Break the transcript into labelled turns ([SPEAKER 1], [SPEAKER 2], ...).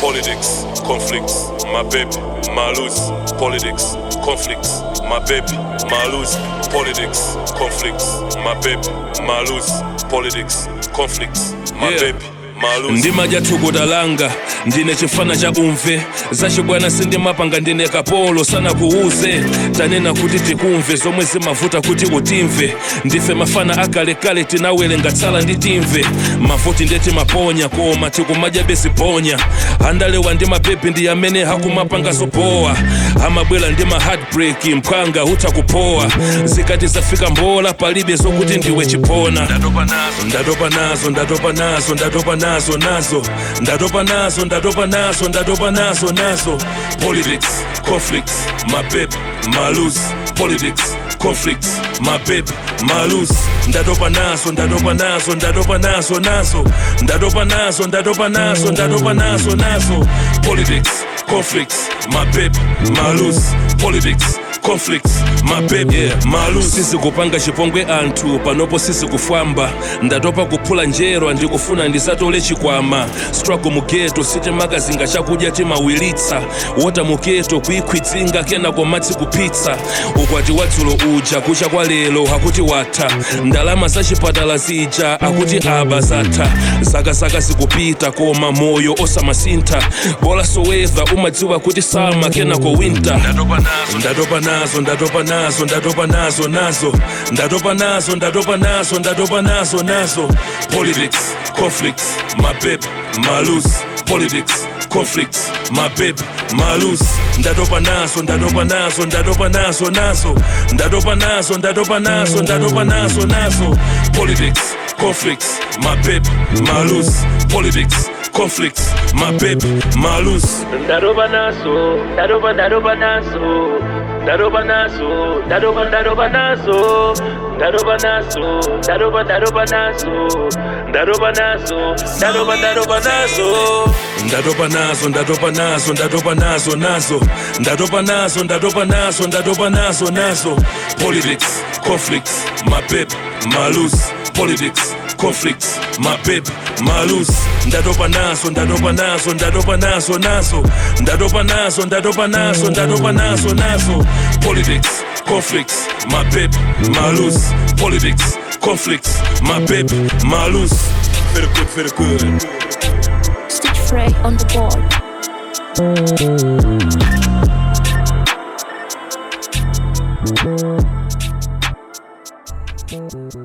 [SPEAKER 1] politics, conflicts, my baby, my lose, politics, conflicts, my baby, my lose, politics, conflicts, my baby, my lose, politics, conflicts, my
[SPEAKER 2] Yeah.
[SPEAKER 1] baby, my lose.
[SPEAKER 2] ndima jathukutalanga ndine chifana cha umve zachibwana sindimapanga ndine kapolo sana kuuze tanena kuti tikumve zomwe zimavuta kuti utimve ndife mafana akalekale tinawelenga tsala ndi timve mavuti ndeti maponya koma tikumadya besiponya andalewa ndi mabebi ndi amene hakumapanga zopowa amabwera ndi ma heartbreak mphwanga hutha kupowa zikati zafika mbola palibe zokuti ndiwe chipona ndatopa nazo ndatopa nazo ndatopa nazo ndatopa nazo nazo ndatopa nazo ndatopa nazo ndatopa nazo nazo politics conflicts my baby my lose politics conflicts my baby my lose ndatopa nazo ndatopa nazo ndatopa nazo nazo ndatopa nazo ndatopa nazo ndatopa nazo nazo politics conflicts my baby my lose politics conflicts my baby yeah, my lose sisi kupanga chipongwe anthu panopo sisi kufwamba ndatopa kuphula njerwa ndikufuna ndisatole chikwama struggle mugeto sitimakazinga chakudya timawilitsa wota mugeto kuikhwitsinga kenako madzi kupitsa ukwati wadzulo uja kucha kwa lero hakuti watha ndalama za chipatala zija akuti aba zatha zakazaka zikupita koma moyo osamasintha bola soweva umadziwa kuti sama kenako winter ndatopa nazo ndatopa nazo ndatopa nazo nazo ndatopa nazo ndatopa nazo ndatopa nazo nazo politics conflicts my baby my lose politics conflicts my baby my lose ndatopa nazo ndatopa nazo ndatopa nazo nazo ndatopa nazo ndatopa nazo ndatopa nazo nazo politics conflicts my baby my lose politics conflicts my baby my lose
[SPEAKER 3] Daroba naso, daroba daroba naso, daroba naso, daroba daroba naso, daroba naso, daroba daroba naso, daroba naso, daroba daroba naso.
[SPEAKER 2] ndatopa nazo ndatopa nazo ndatopa nazo nazo ndatopa nazo ndatopa nazo ndatopa nazo nazo politics conflicts my baby my lose politics conflicts my baby my lose ndatopa nazo ndatopa nazo ndatopa nazo nazo ndatopa nazo ndatopa nazo ndatopa nazo nazo politics conflicts my baby my lose politics conflicts my baby my lose very good very good
[SPEAKER 4] Stitch Frey on the board.